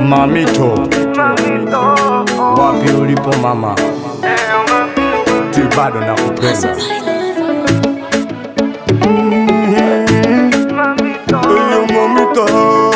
Mamito, wapi ulipo mama, ti bado nakupenda. Eyo mamito,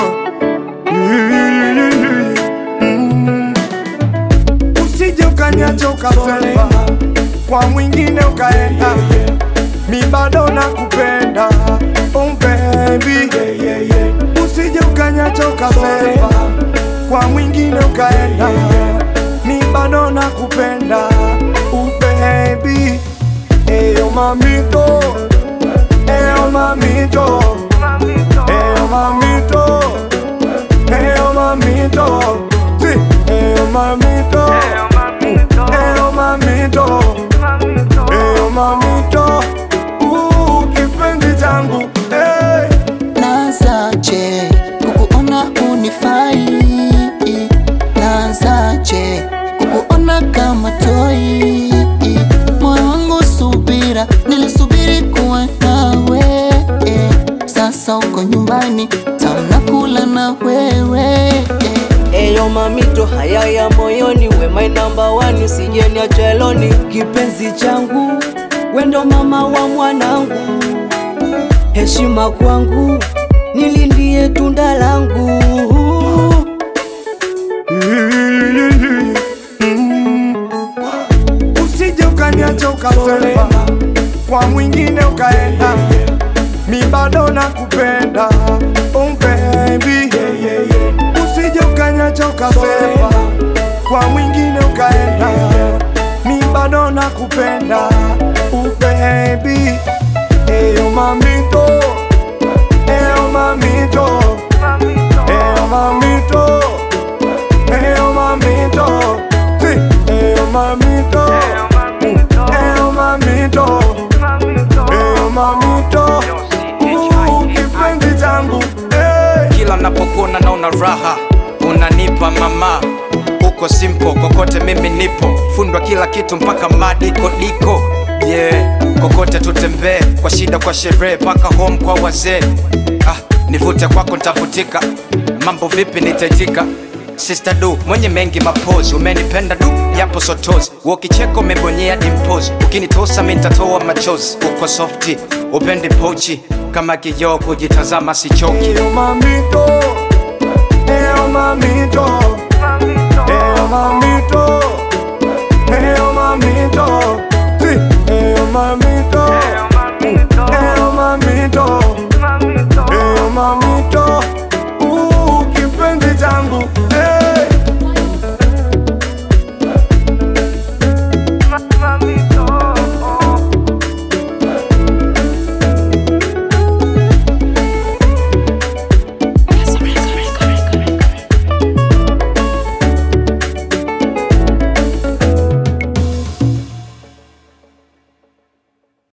Mm. usije ukaniacha ukasema kwa mwingine ukaenda, mi bado nakupenda oh baby, usije ukaniacha ukasema kwa mwingine ukaenda, mi bado nakupenda oh baby, eyo mamito, eyo mamito, eyo mamito, eyo mamito, sí, eyo mamito, eyo mamito, eyo mamito, uh, kipenzi changu, hey. Nazaje kukuona unifai, nazaje kukuona kama toi, moyo wangu subira, nilisubiri kuwa nawe, sasa uko nyumbani, tamna kula na wewe Eyo mamito haya ya moyoni, we my number one, usijeni acheloni. Kipenzi changu, wendo mama wa mwanangu, heshima kwangu, nilindie tunda langu. Usije ukaniacha ukasema kwa mwingine ukaenda, mi bado nakupenda oh baby. Usije ukaniacha ukasema kwa mwingine ukaenda, mi bado nakupenda oh baby. Eyo mamito, eyo mamito, eyo mamito, eyo mamito, sí, eyo mamito, eyo mamito, eyo mamito, uh, kipenzi changu, hey. kila napokuona naona raha unanipa mama uko simple kokote mimi nipo fundwa kila kitu mpaka madiko diko yeah kokote tutembee kwa shida kwa sherehe mpaka home kwa wazee ah, nivute kwako ntafutika mambo vipi nitaitika Sister du mwenye mengi mapozi umenipenda du yapo sotozi wokicheko umebonyea dimpos ukinitosa mi nitatoa machozi uko softi upendi pochi kama kioo kujitazama sichoki Eyo mamito, eyo mamito, eyo mamito, eyo mamito, sí, eyo mamito,